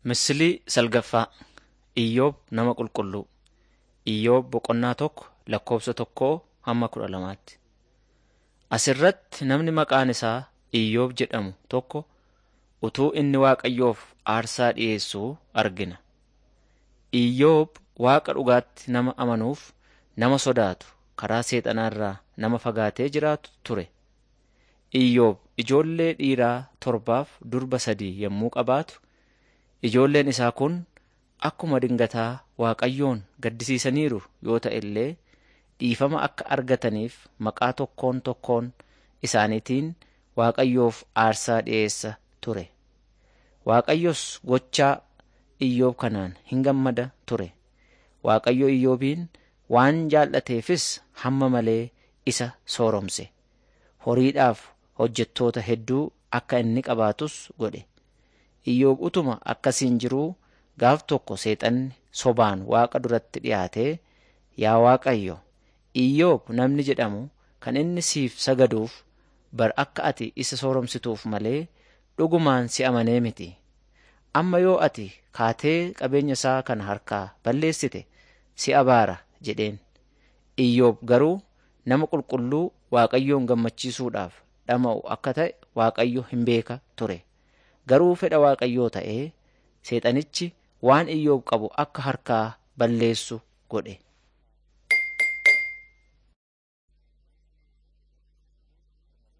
Misilii salgaffaa Iyyoob nama qulqulluu. Iyyoob boqonnaa tokko lakkoofsa tokkoo hamma kudha lamaatti. Asirratti namni maqaan isaa Iyyoob jedhamu tokko utuu inni Waaqayyoof aarsaa dhiyeessuu argina. Iyyoob Waaqa dhugaatti nama amanuuf nama sodaatu karaa seexanaarraa nama fagaatee jiraatu ture. Iyyoob ijoollee dhiiraa torbaaf durba sadii yommuu qabaatu ijoolleen isaa kun akkuma dingataa Waaqayyoon gaddisiisaniiru yoo ta'e illee dhiifama akka argataniif maqaa tokkoon tokkoon isaaniitiin Waaqayyoof aarsaa dhiyeessa ture. Waaqayyos gochaa Iyyoob kanaan hin gammada ture. Waaqayyo Iyyoobiin waan jaallateefis hamma malee isa sooromse. Horiidhaaf hojjettoota hedduu akka inni qabaatus godhe. Iyyoob utuma akkasiin jiruu gaaf tokko seexanni sobaan Waaqa duratti dhiyaatee, Yaa Waaqayyo, Iyyoob namni jedhamu kan inni siif sagaduuf bar akka ati isa sooromsituuf malee dhugumaan si amanee miti. Amma yoo ati kaatee qabeenya isaa kana harkaa balleessite si abaara jedheen. Iyyoob garuu nama qulqulluu Waaqayyoon gammachiisuudhaaf dhama'u akka ta'e Waaqayyo hin beeka ture. Garuu fedha Waaqayyoo ta'ee seexanichi waan Iyyoob qabu akka harkaa balleessu godhe.